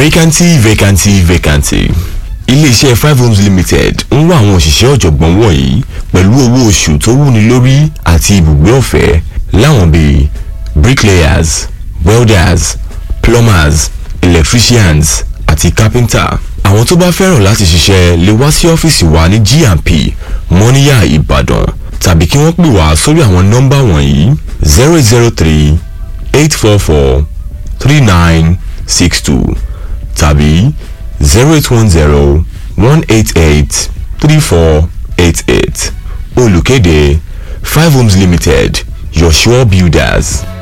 vacancy vacancy vacancy iléeṣẹ́ five homes limited ń wá àwọn òṣìṣẹ́ ọ̀jọ̀gbọ́n wọ̀nyí pẹ̀lú owó oṣù tó wúni lórí àti ibùgbé ọ̀fẹ́ láwọn bíi bricklayers welders plumbers electricians àti carpenter àwọn tó bá fẹ́ràn láti ṣiṣẹ́ lè wá sí ọ́fíìsì wa ní G&P mọ́níyà ìbàdàn tàbí kí wọ́n pè wá sórí àwọn nọ́mbà wọ̀nyí zero zero three eight four four three nine six two tàbí zero eight one zero one eight eight three four eight eight olùkéde five homes limited your sure builders.